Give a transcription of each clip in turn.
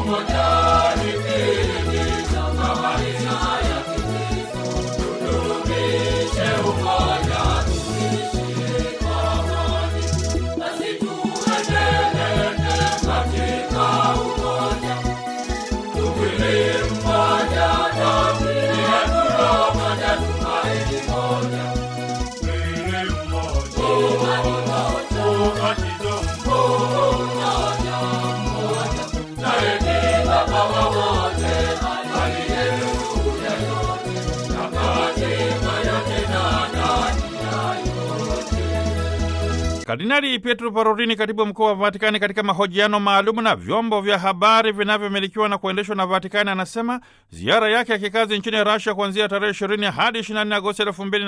Kardinali Pietro Parolini, katibu mkuu wa Vatikani, katika mahojiano maalum na vyombo vya habari vinavyomilikiwa na kuendeshwa na Vatikani, anasema ziara yake ya kikazi nchini Rasia kuanzia tarehe 20 hadi 24 Agosti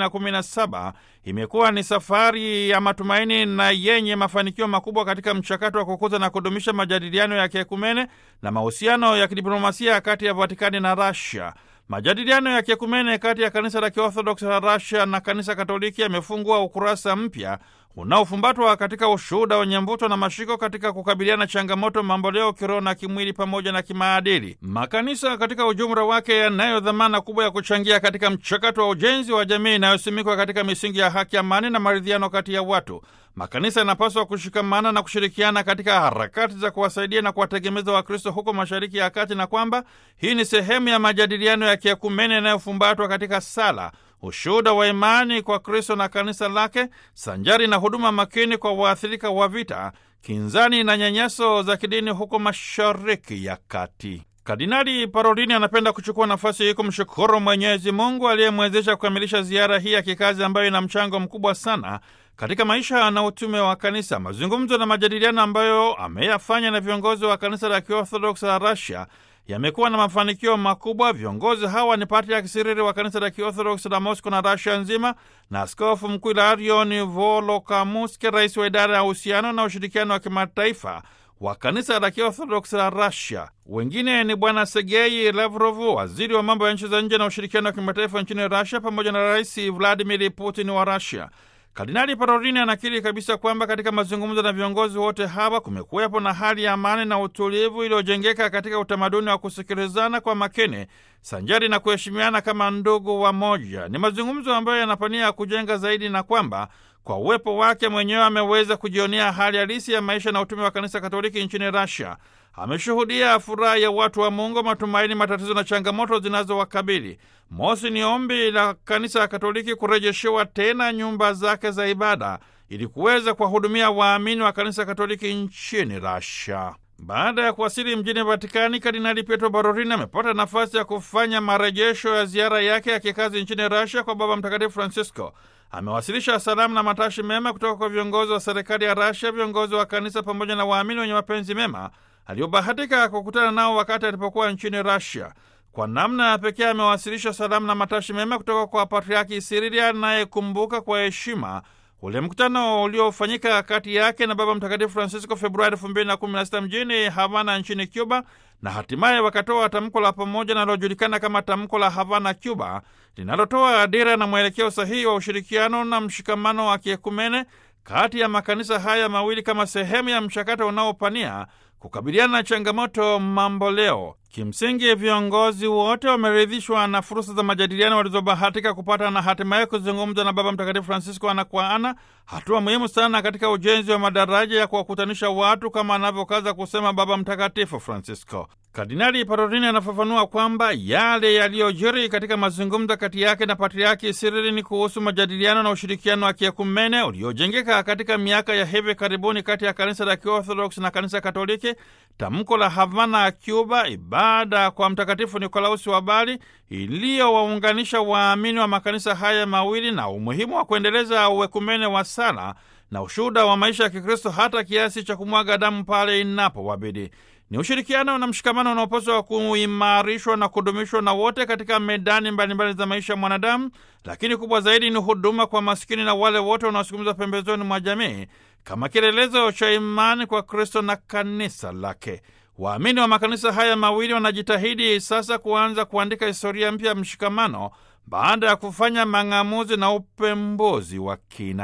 2017 imekuwa ni safari ya matumaini na yenye mafanikio makubwa katika mchakato wa kukuza na kudumisha majadiliano ya kiekumene na mahusiano ya kidiplomasia kati ya Vatikani na Rasia. Majadiliano ya kiekumene kati ya kanisa la Kiorthodoksi la Rasia na kanisa Katoliki yamefungua ukurasa mpya unaofumbatwa katika ushuhuda wenye mvuto na mashiko katika kukabiliana changamoto mamboleo kiroho na kimwili pamoja na kimaadili. Makanisa katika ujumla wake yanayo dhamana kubwa ya kuchangia katika mchakato wa ujenzi wa jamii inayosimikwa katika misingi ya haki, amani na maridhiano kati ya watu. Makanisa yanapaswa kushikamana na kushirikiana katika harakati za kuwasaidia na kuwategemeza Wakristo huko Mashariki ya Kati, na kwamba hii ni sehemu ya majadiliano ya kiekumene yanayofumbatwa katika sala ushuhuda wa imani kwa Kristo na kanisa lake sanjari na huduma makini kwa waathirika wa vita, kinzani na nyanyaso za kidini huko Mashariki ya Kati. Kardinali Parolini anapenda kuchukua nafasi hii kumshukuru Mwenyezi Mungu aliyemwezesha kukamilisha ziara hii ya kikazi ambayo ina mchango mkubwa sana katika maisha na utume wa kanisa. Mazungumzo na majadiliano ambayo ameyafanya na viongozi wa kanisa la Kiorthodoksi la Russia yamekuwa na mafanikio makubwa. Viongozi hawa ni Patriaki Sirili wa kanisa la Kiorthodoksi la Mosco na Rasia nzima na askofu mkuu Ilarion Volokamuski, rais wa idara ya uhusiano na ushirikiano wa kimataifa wa kanisa la Kiorthodoksi la Rasia. Wengine ni Bwana Sergei Lavrov, waziri wa mambo ya nchi za nje na ushirikiano wa kimataifa nchini Rasia, pamoja na Rais Vladimir Putin wa Rasia. Kardinali Parolini anakiri kabisa kwamba katika mazungumzo na viongozi wote hawa kumekuwepo na hali ya amani na utulivu iliyojengeka katika utamaduni wa kusikilizana kwa makini sanjari na kuheshimiana kama ndugu wa moja. Ni mazungumzo ambayo yanapania ya kujenga zaidi, na kwamba kwa uwepo wake mwenyewe ameweza kujionea hali halisi ya maisha na utume wa kanisa Katoliki nchini Russia. Ameshuhudia furaha ya watu wa Mungu, matumaini, matatizo na changamoto zinazowakabili. Mosi ni ombi la kanisa ya Katoliki kurejeshewa tena nyumba zake za ibada ili kuweza kuwahudumia waamini wa kanisa Katoliki nchini Russia. Baada ya kuwasili mjini Vatikani, Kardinali Pietro Parolin amepata nafasi ya kufanya marejesho ya ziara yake ya kikazi nchini Russia kwa Baba Mtakatifu Francisco. Amewasilisha salamu na matashi mema kutoka kwa viongozi wa serikali ya Russia, viongozi wa kanisa pamoja na waamini wenye mapenzi mema aliyobahatika kukutana nao wakati alipokuwa nchini Russia. Kwa namna ya pekee amewasilisha salamu na matashi mema kutoka kwa Patriaki Sirili anayekumbuka kwa heshima ule mkutano uliofanyika kati yake na Baba Mtakatifu Francisco Februari 2016 mjini Havana nchini Cuba, na hatimaye wakatoa tamko la pamoja linalojulikana kama tamko la Havana Cuba, linalotoa dira na mwelekeo sahihi wa ushirikiano na mshikamano wa kiekumene kati ya makanisa haya mawili kama sehemu ya mchakato unaopania kukabiliana na changamoto mamboleo. Kimsingi, viongozi wote wameridhishwa na fursa za majadiliano walizobahatika kupata na hatimaye kuzungumza na Baba Mtakatifu Francisco ana kwa ana, hatua muhimu sana katika ujenzi wa madaraja ya kuwakutanisha watu, kama anavyokaza kusema Baba Mtakatifu Francisco. Kardinali Parolini anafafanua kwamba yale yaliyojiri katika mazungumzo kati yake na Patriaki Sirili ni kuhusu majadiliano na ushirikiano wa kiekumene uliojengeka katika miaka ya hivi karibuni kati ya kanisa la Kiorthodoksi na kanisa Katoliki, tamko la Havana ya Cuba, ibada kwa Mtakatifu Nikolausi wa Bari iliyowaunganisha waamini wa makanisa haya mawili na umuhimu wa kuendeleza uwekumene wa sala na ushuhuda wa maisha ya Kikristo hata kiasi cha kumwaga damu pale inapowabidi. Ni ushirikiano na mshikamano unaopaswa kuimarishwa na kudumishwa na wote katika medani mbalimbali za maisha ya mwanadamu, lakini kubwa zaidi ni huduma kwa maskini na wale wote wanaosukumizwa pembezoni mwa jamii kama kielelezo cha imani kwa Kristo na kanisa lake. Waamini wa makanisa haya mawili wanajitahidi sasa kuanza kuandika historia mpya ya mshikamano baada ya kufanya mang'amuzi na upembuzi wa kina.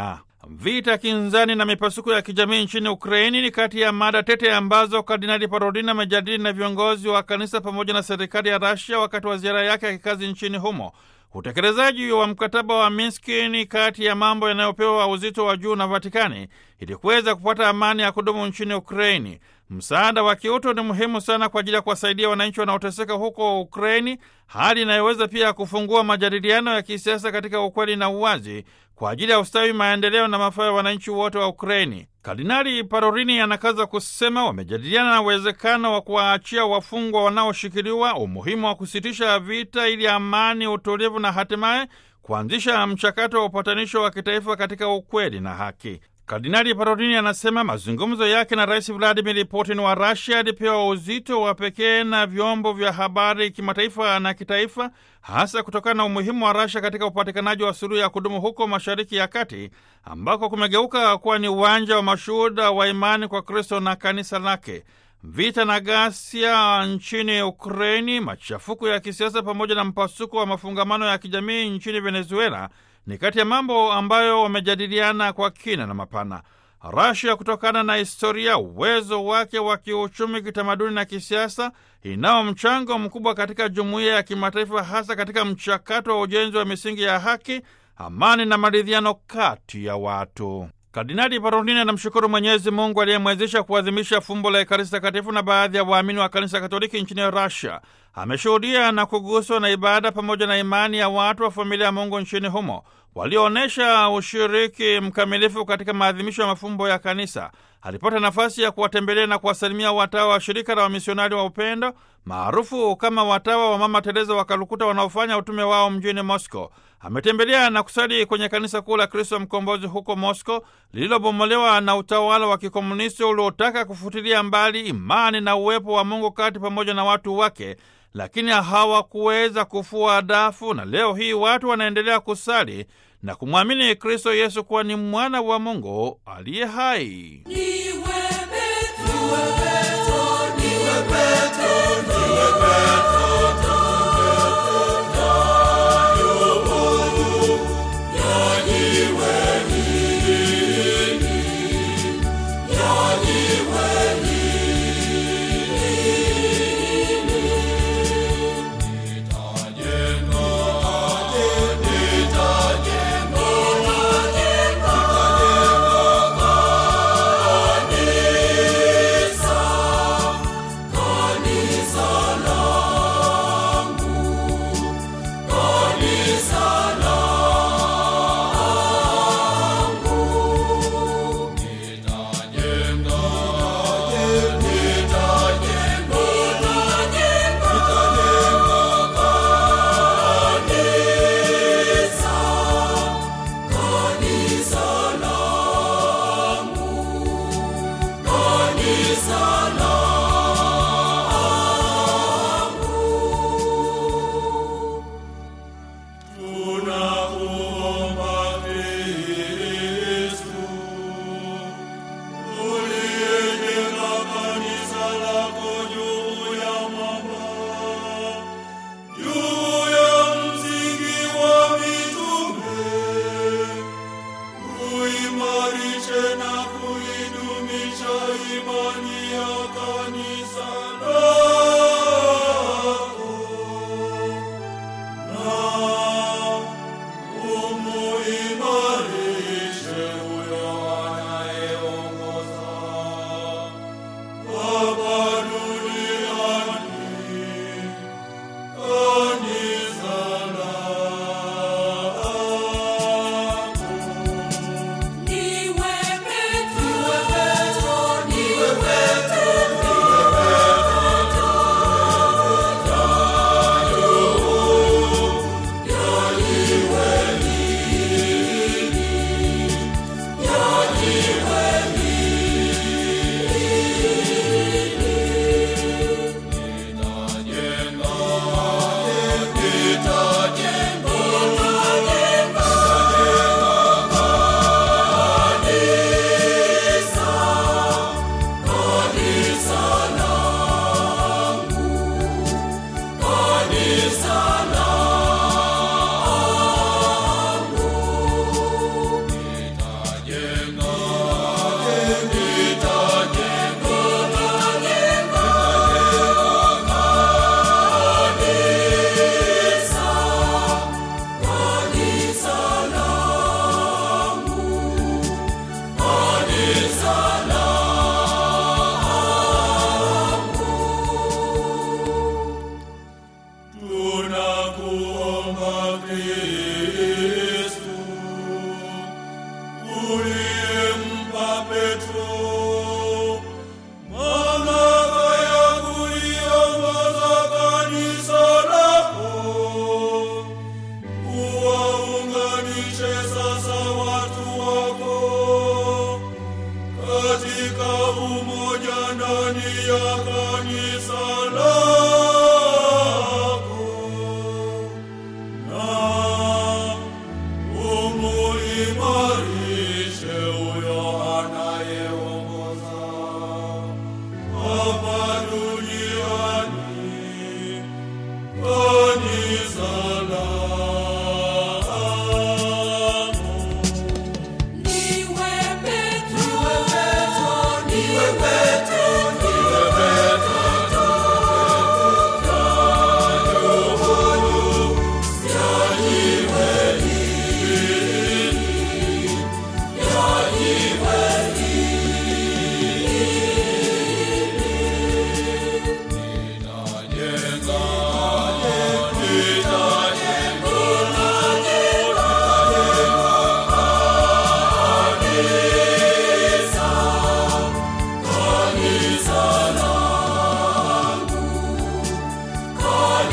Vita kinzani na mipasuko ya kijamii nchini Ukraini ni kati ya mada tete ambazo Kardinali Parolin amejadili na viongozi wa kanisa pamoja na serikali ya Rasia wakati wa ziara yake ya kikazi nchini humo. Utekelezaji wa mkataba wa Minski ni kati ya mambo yanayopewa uzito wa juu na Vatikani ili kuweza kupata amani ya kudumu nchini Ukraini. Msaada wa kiutu ni muhimu sana kwa ajili ya kuwasaidia wananchi wanaoteseka huko Ukraini, hali inayoweza pia kufungua majadiliano ya kisiasa katika ukweli na uwazi kwa ajili ya ustawi, maendeleo na mafaa ya wananchi wote wa Ukraini. Kardinali Parolini anakaza kusema wamejadiliana na uwezekano wa kuwaachia wafungwa wanaoshikiliwa, umuhimu wa kusitisha vita ili amani, utulivu na hatimaye kuanzisha mchakato wa upatanisho wa kitaifa katika ukweli na haki. Kardinali Parolini anasema mazungumzo yake na Rais Vladimir Putin wa Rasia yalipewa uzito wa pekee na vyombo vya habari kimataifa na kitaifa, hasa kutokana na umuhimu wa Rasia katika upatikanaji wa suluhu ya kudumu huko Mashariki ya Kati, ambako kumegeuka kuwa ni uwanja wa mashuhuda wa imani kwa Kristo na kanisa lake. Vita na ghasia nchini Ukraini, machafuko ya kisiasa pamoja na mpasuko wa mafungamano ya kijamii nchini Venezuela ni kati ya mambo ambayo wamejadiliana kwa kina na mapana. Rasia, kutokana na historia, uwezo wake wa kiuchumi, kitamaduni na kisiasa, inao mchango mkubwa katika jumuiya ya kimataifa, hasa katika mchakato wa ujenzi wa misingi ya haki, amani na maridhiano kati ya watu. Kardinali Parolini anamshukuru Mwenyezi Mungu aliyemwezesha kuadhimisha fumbo la Ekaristi Takatifu na baadhi ya waamini wa kanisa Katoliki nchini Russia. Ameshuhudia na kuguswa na ibada pamoja na imani ya watu wa familia ya Mungu nchini humo walioonyesha ushiriki mkamilifu katika maadhimisho ya mafumbo ya kanisa. Alipata nafasi ya kuwatembelea na kuwasalimia watawa wa shirika la wamisionari wa upendo maarufu kama watawa wa Mama Teresa wa Kalukuta wanaofanya utume wao mjini Moscow. Ametembelea na kusali kwenye kanisa kuu la Kristo Mkombozi huko Moscow lililobomolewa na utawala wa kikomunisti uliotaka kufutilia mbali imani na uwepo wa Mungu kati pamoja na watu wake, lakini hawakuweza kufua dafu, na leo hii watu wanaendelea kusali na kumwamini Kristo Yesu kuwa ni mwana wa Mungu aliye hai.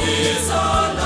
ni salama.